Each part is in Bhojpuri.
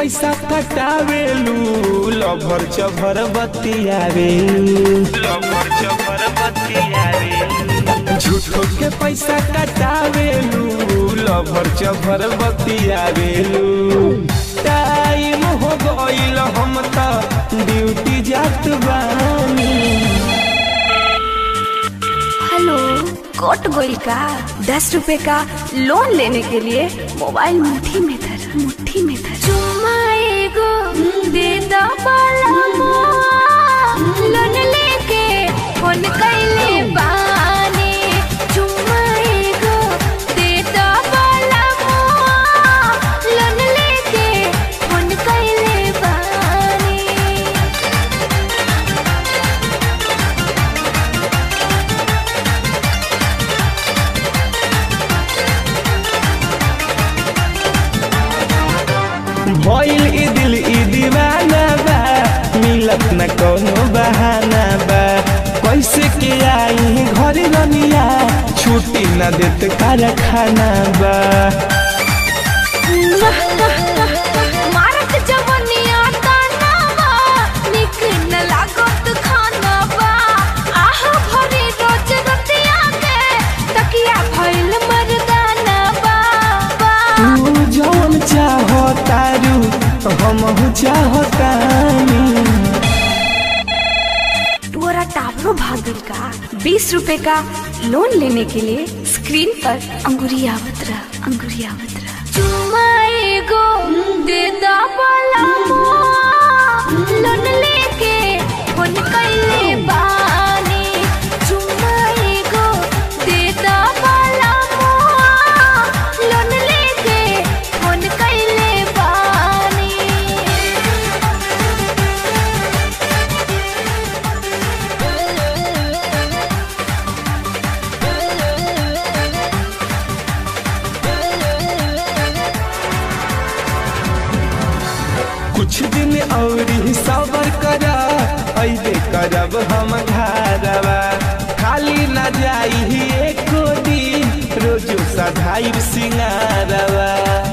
पैसा कटावेलू लभर चभर बतियावेलू लभर चभर बतियावेलू झूठो के पैसा कटावेलू लभर चभर बतियावेलू टाइम हो गईल हम त ड्यूटी जात बानी हेलो कट गोल का दस रुपए का लोन लेने के लिए मोबाइल मुट्ठी में धर मुट्ठी में धर चुम्मा एगो दे दो लोन लेके फोन कैले बानी चुम्मा एगो दे दो लोन लेके फोन कैले बानी भइल ई दिल ई दीवाना बा मिलत न कोनो बहाना बा कैसे के आई घर रनिया छुट्टी न देत कारखाना बा मारत जवनिया तानावा निक न लागत खानावा आह भरी रोज रतिया के तकिया भइल मर्दानावा तू जौन चाहो तारू हम चाहतानी तोरा टावरो भागल का बीस रुपए का लोन लेने के लिए स्क्रीन पर अंगुरियावत रह अंगुरियावत रह चुम्मा एगो दे दा लोन लेके फोन कैले बानी चुम्मा एगो दे दा लोन लेके फोन कैले बानी कुछ दिन और सबर करा ऐबे करब हम घरवा खाली न जाई एको दिन रोजो सधाई सिंगारवा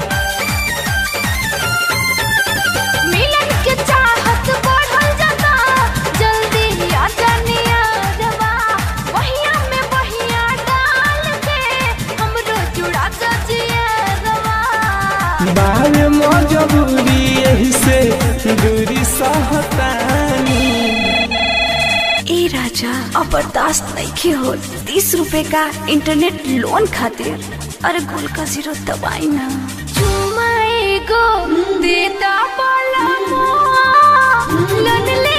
मिलन के चाहत बढ़ल जाता जल्दी आ जानिया रवा वहिया में वहिया डाल के हमरो जुड़ा जजिया रवा बावे मजबूरी यही से दूरी सहतानी ए राजा अब बर्दाश्त नहीं हो तीस रुपए का इंटरनेट लोन खातिर अरे गोल का जीरो दबाई ना चुमा एगो देता बोला लोन ले